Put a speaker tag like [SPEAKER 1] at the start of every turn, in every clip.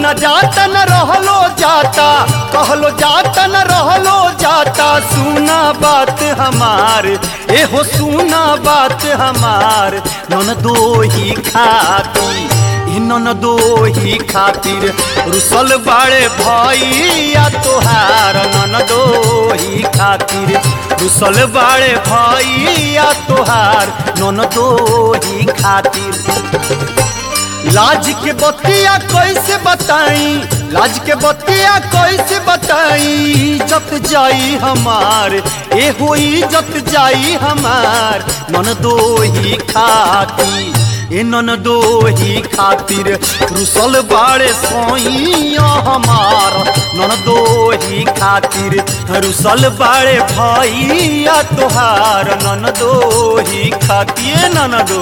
[SPEAKER 1] न जाता न रहलो जाता कहलो जाता न रहलो जाता सुना बात हमार ए हो सुना बात हमार नन दो ही खाती ई नन दो ही खातिर रुसल बाड़े भैया तोहार नन दो ही खातिर रुसल बाड़े भैया तोहार नन दो ही खातिर लाज के बतिया कैसे बताई लाज के बतिया कैसे बताई इज्जत जाई हमार ए हो इज्जत जाई हमार नन दो ही खाती ए नन दो ही खातिर रुसल बाड़े सोइया हमार नन दो ही खातिर रुसल बाड़े भैया तोहार नन दो ही खातिर नन दो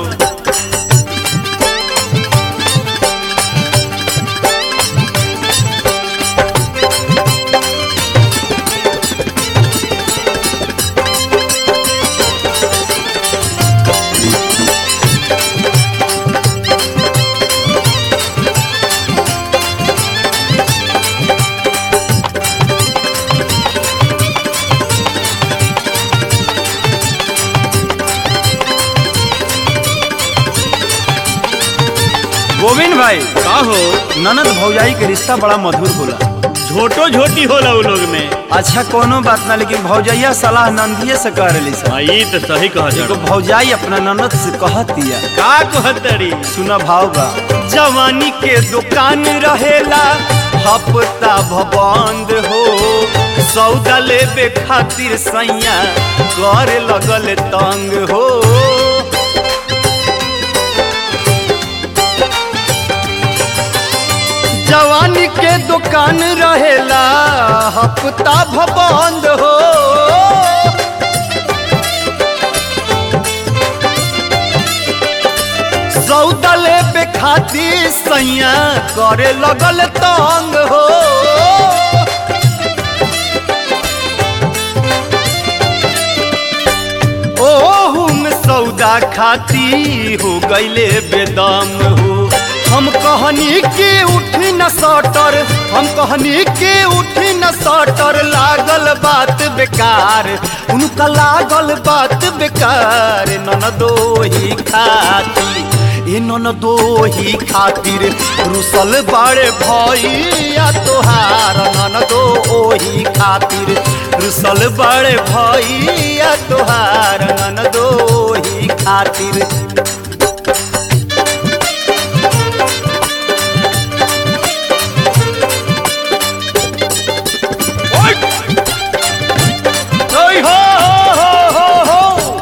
[SPEAKER 1] गोविंद भाई
[SPEAKER 2] का हो
[SPEAKER 1] ननद भौजाई के रिश्ता बड़ा मधुर होला
[SPEAKER 2] झोटो झोटी होला उ लोग में
[SPEAKER 1] अच्छा कोनो बात ना लेकिन भौजैया सलाह नंदिये से कर रही सर
[SPEAKER 2] हाँ, ई तो सही कह
[SPEAKER 1] एगो भौजाई अपना ननद से कहतिया
[SPEAKER 2] का कहतरी
[SPEAKER 1] सुना भाव बा जवानी के दुकान रहेला हफ्ता भबंद हो सौदा लेबे खातिर सैया कर लगल तंग हो जवानी के दुकान रहेला हफ्ता भबंद हो सौदा लेबे खातिर सैया करे लगल तंग हो ओहू में सौदा खाती हो गईले बेदम हो हम कहनी के उठी न सटर हम कहनी के उठी न सटर लागल बात बेकार उनका लागल बात बेकार नन दो ही खाती ए नन दो ही खातिर रुसल बाड़े भैया तोहार नन दो ओही खातिर रुसल बाड़े भैया तोहार नन दो ही खातिर ओय हो हो हो हो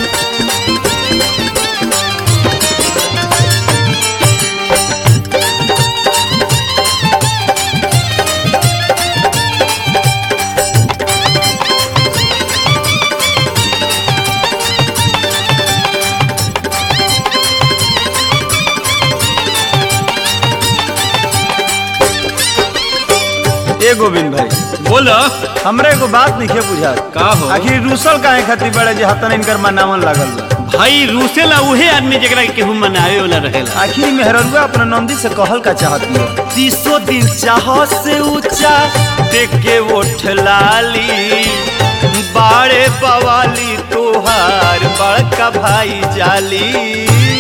[SPEAKER 1] ए गोविंद भाई
[SPEAKER 2] बोल
[SPEAKER 1] हमरा एगो बात नहीं बुझा
[SPEAKER 2] का हो
[SPEAKER 1] आखिर रूसल काहे खातिर बड़े जे हतन इनकर मनावन लागल बा
[SPEAKER 2] भाई रूसेला उहे आदमी जेकरा के केहू मनावे वाला रहेला
[SPEAKER 1] आखिर मेहररुआ अपना नंदी से कहल का चाहती है तीसो दिन चाह से ऊंचा देख के उठ लाली बाड़े बवाली तोहार बड़का भाई जाली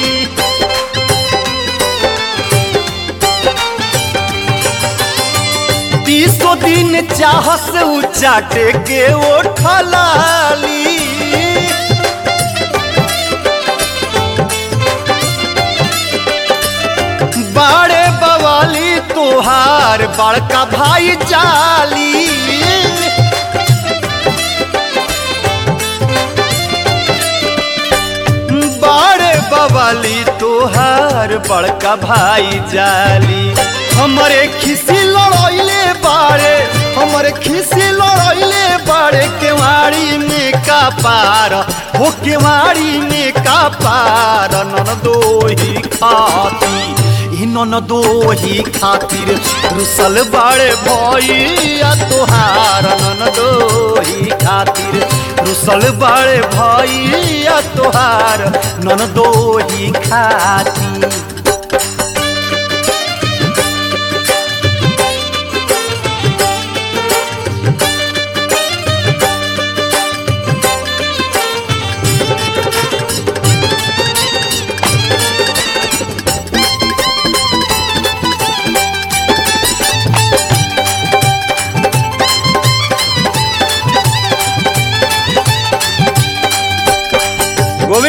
[SPEAKER 1] तीसो दिन चाह से ऊंचा टेके उठ लाली बाड़े बवाली तोहार बड़का भाई जाली बाड़े बवाली तोहार बड़का भाई जाली हमरे खिसी लड़ैले बाड़े हमरे खिसी लड़ैले बाड़े केवाड़ी में का पार हो केवाड़ी में का पार नन दो ही खाती ई नन दो ही खातिर रुसल बाड़े भैया तोहार नन दो ही खातिर रुसल बाड़े भैया तोहार नन दो ही खातिर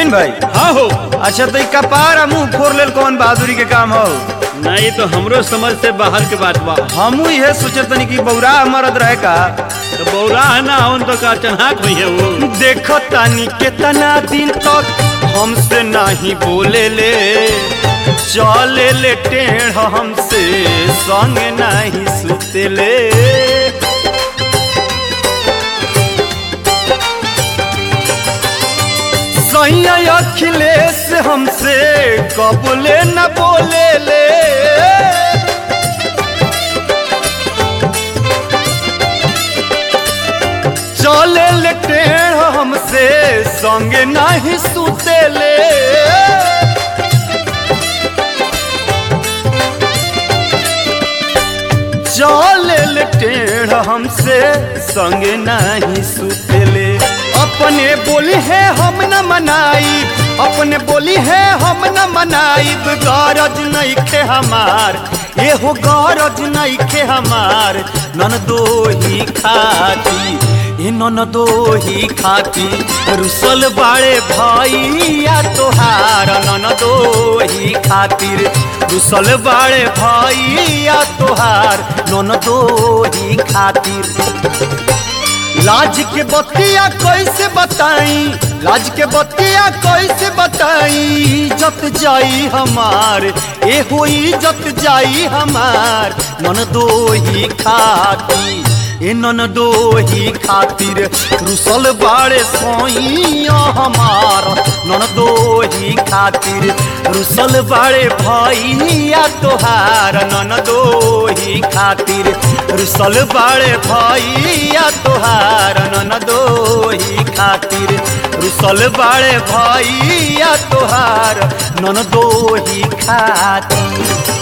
[SPEAKER 1] नवीन भाई
[SPEAKER 2] हाँ हो
[SPEAKER 1] अच्छा तो ई कपार आ मुंह फोड़ लेल कौन बहादुरी के काम हो
[SPEAKER 2] ना ये तो हमरो समझ से बाहर के बात बा
[SPEAKER 1] हमू ये सोचत तनी कि बौरा मरद रहे का
[SPEAKER 2] तो बौरा है ना उन तो का चन्हाक हुई है वो
[SPEAKER 1] देखो तानी कितना दिन तक हमसे नहीं बोले ले चले ले टेढ़ हमसे संग नहीं सुते ले सैया अखिलेश हमसे कबूले न बोले ले चले ले टेढ़ हमसे संगे नहीं सुते ले चले ले टेढ़ हमसे संगे नहीं सुते ले अपने बोली है हम न मनाई अपने बोली है हम न मनाई गरज नहीं खे हमार ये हो गरज नहीं खे हमार नन दो ही खाती ए नन दो ही खाती रुसल बाड़े भैया तोहार नन दो ही खातिर रुसल बाड़े भैया तोहार नन दो ही खातिर लाज के बतिया कैसे बताई लाज के बतिया कैसे बताई इज्जत जाई हमार ए हो इज्जत जाई हमार मन दो ही खाती ए नन दो ही खातिर रुसल बाड़े सोइया हमार नन दो ही खातिर रुसल बाड़े भैया तोहार नन दो ही खातिर रुसल बाड़े भैया तोहार नन दो ही खातिर रुसल बाड़े भैया तोहार नन दो ही खातिर